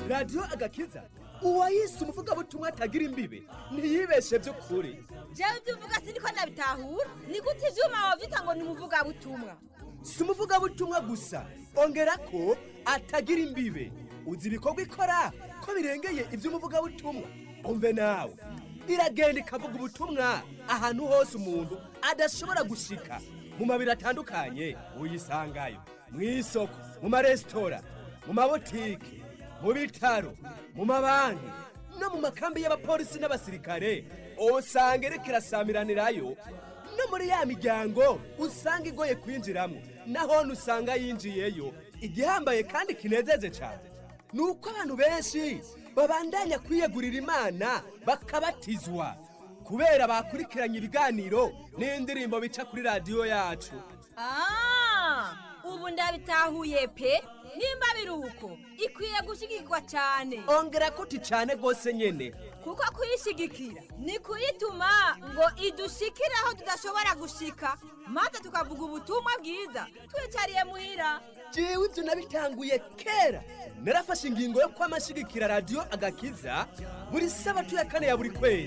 radiyo agakiza uwayise umuvugabutumwa atagira imbibe ntiyibeshe by'ukuri jewe ibyo uvuga siniko nabitahura ni gute ivyuma wavyita ngo ni umuvugabutumwa si umuvugabutumwa gusa ongera ko atagira imbibe uzi ibikorwa ikora ko birengeye iby'umuvugabutumwa umve nawe iragenda ikavuga ubutumwa ahantu hose umuntu adashobora gushika mu mabiri atandukanye uyisangayo mu isoko mu maresitora mu mabotike mu bitaro mu mabanki no mu makambi y'abapolisi n'abasirikare usanga iriko irasamiranirayo no muri ya miryango usanga igoye kwinjiramo naho usanga yinjiyeyo igihambaye kandi kinezeje cyane ni uko abantu benshi babandanya kwiyegurira imana bakabatizwa kubera bakurikiranye ibiganiro n'indirimbo bica kuri radiyo yacu Ah, ubu ndabitahuye pe nimba biri uko ikwiye gushigikirwa cyane ongera kuti cyane rwose nyine kuko kuyishigikira ni kuyituma ngo idushikire aho tudashobora gushika maze tukavuga ubutumwa bwiza twicariye muhira jewe ibyo nabitanguye kera narafashe ingingo yo kwamashigikira radiyo agakiza buri sabato ya kane ya buri kwezi